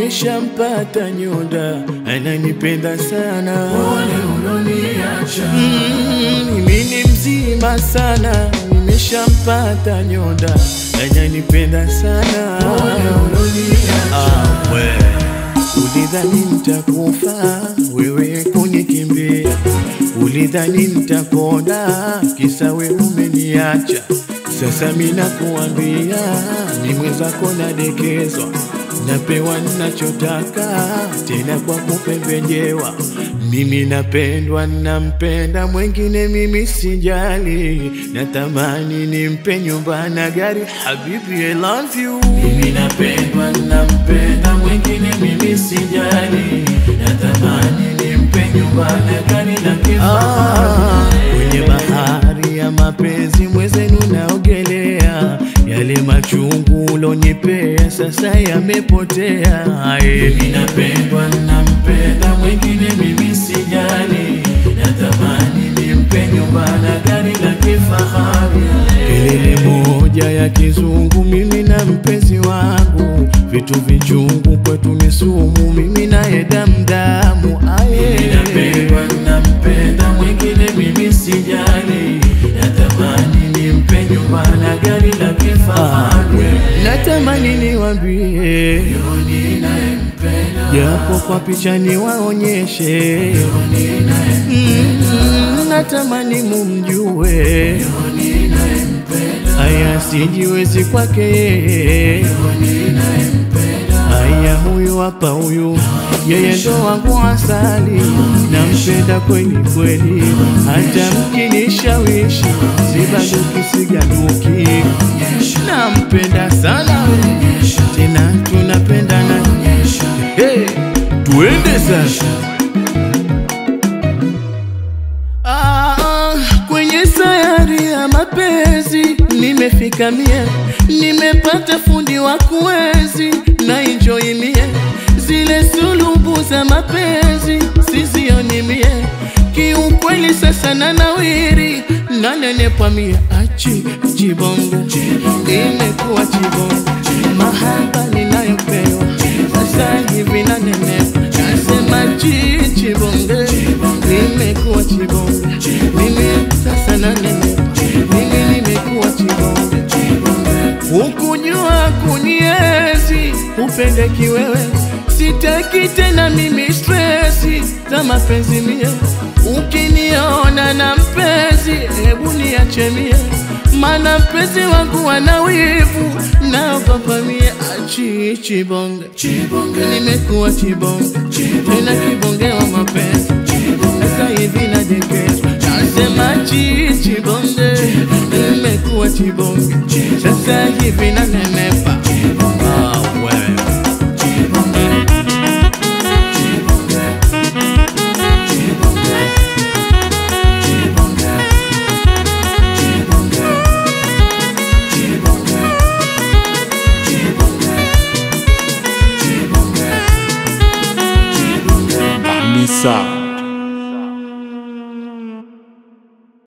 nimeshampata nyonda, ananipenda sana. Pole uloniacha, Mm, mimi ni mzima sana, nimeshampata nyonda, ananipenda sana. pole uloniacha, Ah, we. Ulidhani nitakufa wewe kunikimbia, ulidhani nitakonda kisa we umeniacha. Sasa mina kuambia ni mwenzako nadekezwa, napewa ninachotaka tena kwa kupembejewa. Mimi napendwa, nampenda mwengine, mimi sijali, natamani nimpe nyumba na gari. Habibi, I love you. mimi napendwa, nampenda mwingine, mimi sijali, natamani nimpe nyumba na gari la Ah, kifahari. kwenye bahari ya mapenzi mwezenu naogelea, yale machungu ulonipea sasa yamepotea. Aye. Mimi napendwa, nampenda mwingine, mimi sijali, natamani nimpe nyumba na gari la kifahari. Kelele moja ya kizungu, mimi na mpenzi wangu, vitu vichungu kwetu ni sumu, mimi naye damdamu. Mimi napendwa, nampenda mwingine, mimi sijali, natamani nimpe nyumba na gari la kifahari. Natamani niwambie Yoni nayempenda, japo kwa picha niwaonyeshe, Yoni nayempenda, Mm, natamani mumjue Yoni nayempenda, haya sijiwezi kwake yeye. Yoni nayempenda, haya huyu hapa huyu yeye ndo wangu asali nampenda kweli kweli hata mkinishawishi sibaduki sigaduki nampenda sana tena tunapendana hey, tuende sasa Ah, kwenye sayari ya mapenzi nimefika mie, nimepata fundi wa kuwezi na enjoy mie, zile sulubu za mapenzi sizioni mie, kiukweli sasa na nawiri nanenepa mie, achi chibonga imekuwa chibonga, mahaba ninayopewa sasa hivi nanenepa, nasema chi chibonge nimekuwa chibonge, mimi sasa nanenepa, mimi nimekuwa chibonge Hukujua kuniezi upende kiwewe, sitaki tena mimi stresi za mapenzi mie. Ukiniona na mpenzi, hebu niache mie, mana mpenzi wangu ana wivu, naogopa mie. Achi chibonge, Chibonge, nimekuwa chibonge, tena kibonge wa mapenzi sasa hivi nadekezwa, nasema chi chibonge, nimekuwa chibonge, sasa hivi nanenepa. Ah, wewe. Nisa